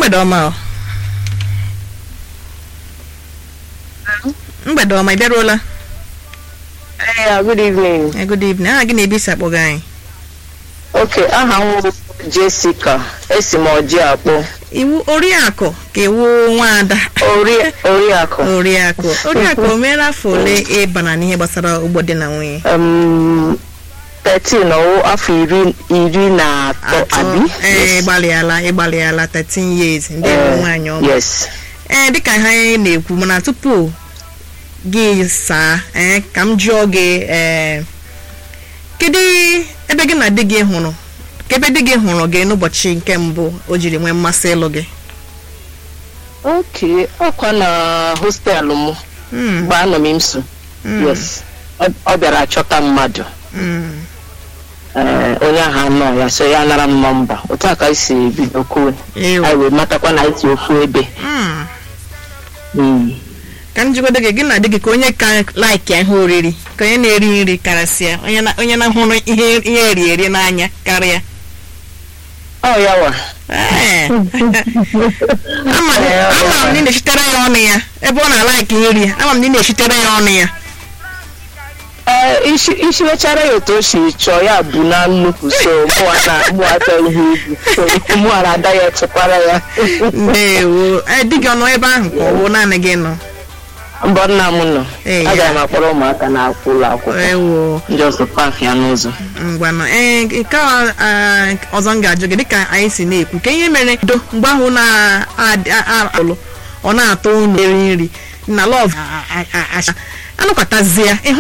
mgbede ọma ọ mgbede ọma ị bịaruola Yeah, good evening. Eh, good evening aha gị na-ebi isi akpọ gị anyị Okay, aha m bụ Jessica. Esi m ọjị akpọ. iwu oriakụ ka iwu nwaada Ori Oriakụ. oriakụ oriakụ o meela afọ ole ịbana n'ihe gbasara ụgbọ di na nwunye Um, 13 ọwụ afọ iri iri na atọ abi. ee ịgbalịala ịgbalịala 13 years ndị bụ nwaanyị ọma Yes. ee dịka ha anyị na-ekwu mana tupu gị saa ee ka m jụọ gị ee kedu ebe gị na di gị hụrụ ka ebe di gị hụrụ gị n'ụbọchị nke mbụ o jiri nwee mmasị ịlụ gị Okay, ọkwa na hostelụ m Mm, mgbe anọ m nso. mm, Yes. Ọ ọ bịara achọta mmadụ. mm. Ee, onye ahụ anọ ya so ya nara m nọmba. Otu a ka anyị si bido kwuo. Ew. Anyị wee matakwa na anyị si ofu ebe. Mm. Mm. ka m jigodo gị gị na di gị ka onye ka laiki ihe oriri ka onye na-eri nri karịsịa onye na onye na-ahụrụ ihe ihe eri eri n'anya karịa Ọ ya wa. Ee. ama ama m na ị na-echitere ya ọnụ ya ebe ọ na-alaiki nri ama m na ị na-echitere ya ọnụ ya Ee, isi isi wechara ya otu o si chọọ ya bụ na nnukwu so mụwa na mụwa chọọ ihe ibu so mụwa na ada ya chekwara ya ndewo ee di gị ọ nọ ebe ahụ ka ọ bụ naanị gị nọ mbọ nna m nọ Ee, ya. aga m akpọrọ ụmụaka na akwụ ụlọ akwụkwọ ewo ndị ọzọ paakị ya n'ụzọ ngwanụ ee nke a, ah, ọzọ m ga-ajụ gị dịka anyị si na-ekwu ka ihe mere do mgbe ahụ na-alụ ọ na-atọ unu eri nri na lọv anụkwatazie ịhụ